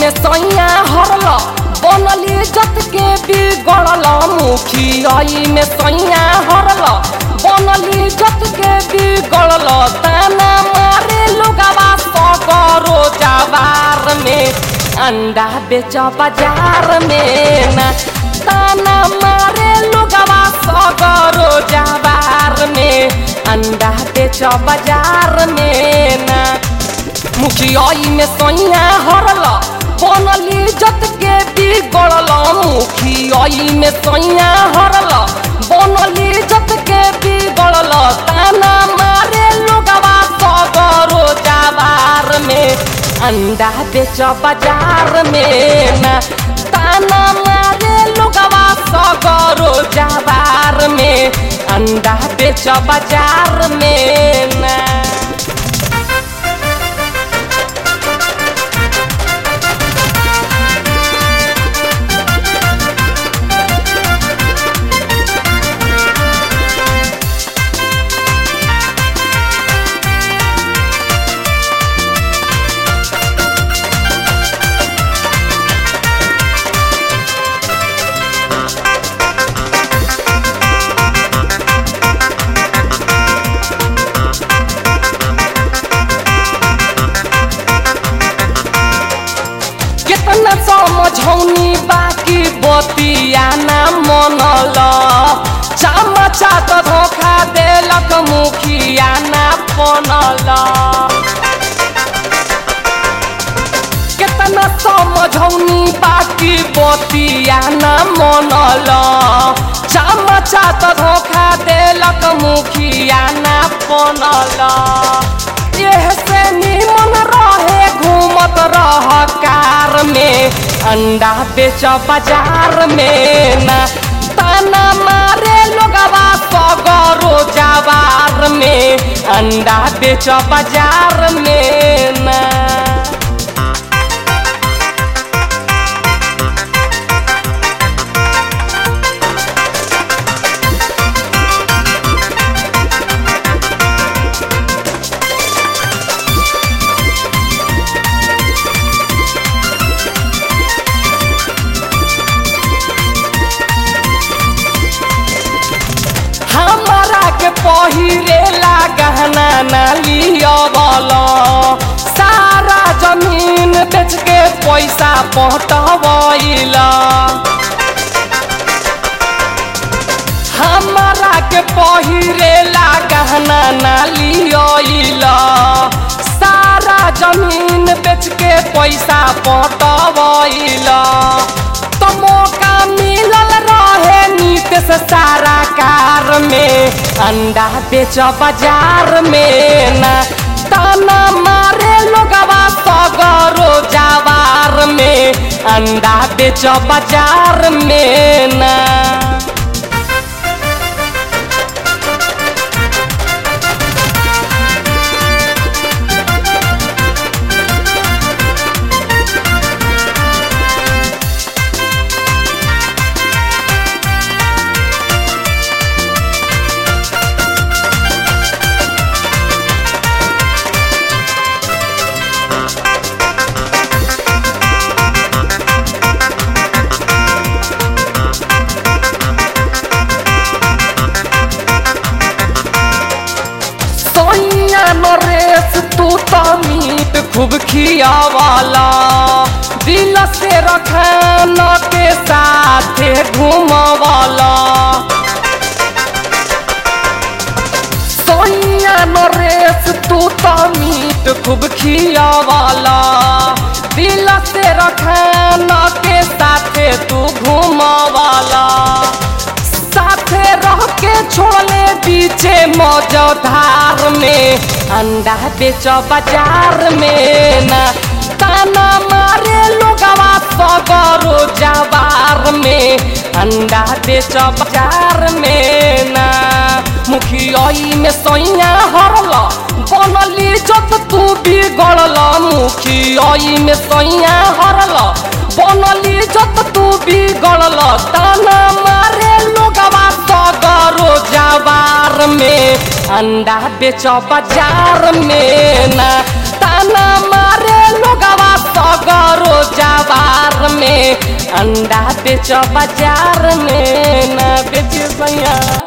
में सैया हरल बनली जत के बिगड़ल मुखियाई में सैया हरल बनली जत के बिगड़ल ताना मारे लोगवा सगरो जवार में अंडा बेच बाजार में ना ताना मारे लोगवा सगरो जवार में अंडा बेच बाजार में ना मुखियाई में सैया हरल बनली जत के बिगड़ल मुखियाई में सैया हरल बनली जत के बिगड़ल ताना मारे लोगवा सगरो जवार में अंडा बेच बाजार में ना ताना मारे लोगवा सगरो जवार में अंडा बेच बाजार में ना कितना समझौनी बाकी बतिया ना मनल चामचा तो धोखा देलक मुखिया ना बनल कितना समझौनी बाकी बतिया ना मनल चामचा तो धोखा देलक मुखिया ना बनल एह से निमन रहे घूमत रह कार में अंडा बेच बाजार में ना ताना मारे लोगवा सगरो जवार में अंडा बेच बाजार में ना हमारा के पहिरेला गहना ना लियवल सारा जमीन बेच के पैसा पटवैल हमारा के पहिरेला गहना ना लियल सारा जमीन बेच के पैसा पटवैल तो मौका मिलल रहे नीतीश सारा कार में अंडा बेच बाजार में ना ताना मारे लोगवा सगरो जवार में अंडा बेच बाजार में ना सोनिया नरेश तू तो मीट खूब खियावाला दिल से रखान के साथ घूमवाला सोनिया नरेश तू तो मीट खूब खियावाला दिल से रखान के साथ तू घूमवाला साथे रह के छोड़ले पीछे मौजधार में अंडा बेच बाजार में ना ताना मारे लोगवा सगरो जवार में अंडा बेच बाजार में ना मुखियाई में सैया हरल बनली जत तू बिगड़ल मुखियाई में सैया हरल बनली जत तू बिगड़ल ताना मारे लोगवा सगरो जवार में अंडा बेच बाजार में ना ताना मारे लोगवा सगरो जवार अंडा बेच बाजार में ना बेच सैया